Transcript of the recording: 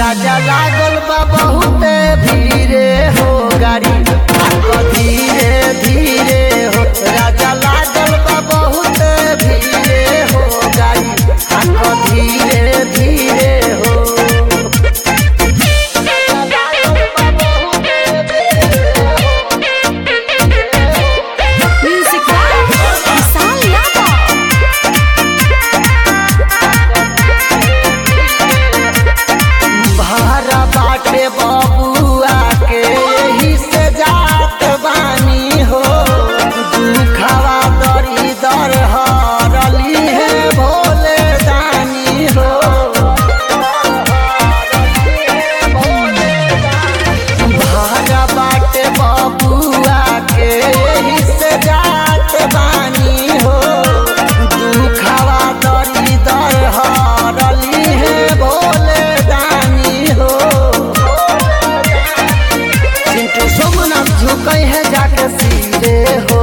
राजा लागल बा बहुते धीरे हो गाड़ी आको धीरे धीरे हो राजा लागल बा बहुते धीरे हो गाड़ी आको धीरे धीरे हो Music by Isal Yadav. भारा बाटे बबुआ के यही से जात बानी हो दुखवा दरी दर हरली है भोले दानी हो भारा बाटे बबुआ के यही से जात बानी हो दुखवा दरी दर हरली है भोले दानी हो चिंटू सोमनाथ झुकै है जाके सीधे हो